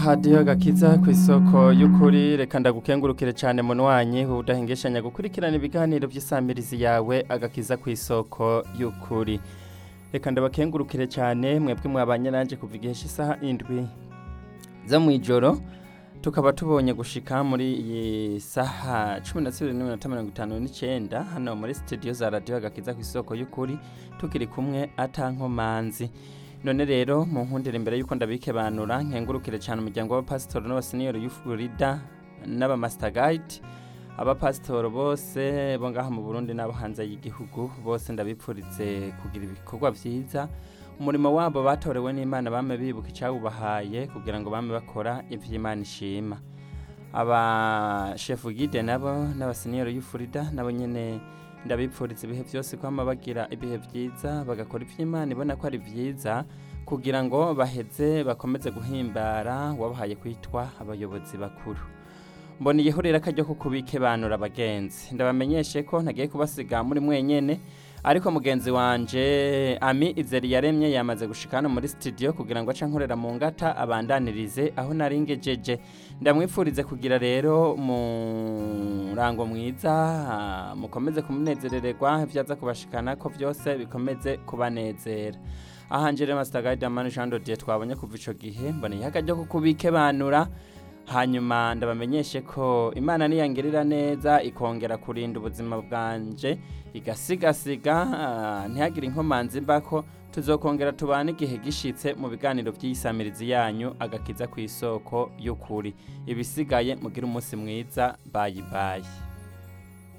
hadiyo gakiza ku isoko y'ukuri reka ndagukengurukire cyane munwanyi udahengeshanya gukurikirana ibiganiro by'isamirizi yawe agakiza ku isoko y'ukuri reka ndabakengurukire cyane mwebwe mwabanye nanjye kuva igihe cy'isaha indwi zo mu ijoro tukaba tubonye gushika muri iyi saha cumi na zibiri n'iminota mirongo itanu n'icyenda hano muri sitidiyo za radiyo agakiza ku isoko y'ukuri tukiri kumwe atankomanzi none rero mu nkundire imbere y'uko ndabikebanura nkengurukire cyane umuryango w'abapasitori n'abaseniyeri y'ufurida n'abamasitagayiti abapasitori bose bo ngaha mu burundi n'abo hanze y'igihugu bose ndabipfuritse kugira ibikorwa byiza umurimo wabo batorewe n'imana bame bibuka icyawubahaye kugira ngo bame bakora iby'imana ishima aba shefu gide nabo n'abaseniyeri y'ufurida nabo nyine ndabipfuriza ibihe byose ko bagira ibihe byiza bagakora iby'imana ibona ko ari byiza kugira ngo baheze bakomeze guhimbara wabahaye kwitwa abayobozi bakuru mbona igihurira akajya ko kubikebanura abagenzi ndabamenyeshe ko ntagiye kubasiga muri mwenyine ariko mugenzi wanje ami izeri yaremye yamaze gushika hano muri studio kugira ngo ace nkorera mu ngata abandanirize aho naringejeje ndamwifurize kugira rero murango mwiza mukomeze kumunezerererwa ibyaza kubashikana ko byose bikomeze kubanezera ahanje rero Master Guide Amani Jean Dodier twabonye kuva ico gihe mboneye akajya ko kubikebanura hanyuma ndabamenyeshe ko imana niyangirira neza ikongera kurinda ubuzima bwanje igasigasiga ntihagire inkomanzi mbako tuzokongera tubane igihe gishitse mu biganiro by'iyisamirizi yanyu agakiza ku isoko y'ukuri ibisigaye mugire umunsi mwiza bayi bayi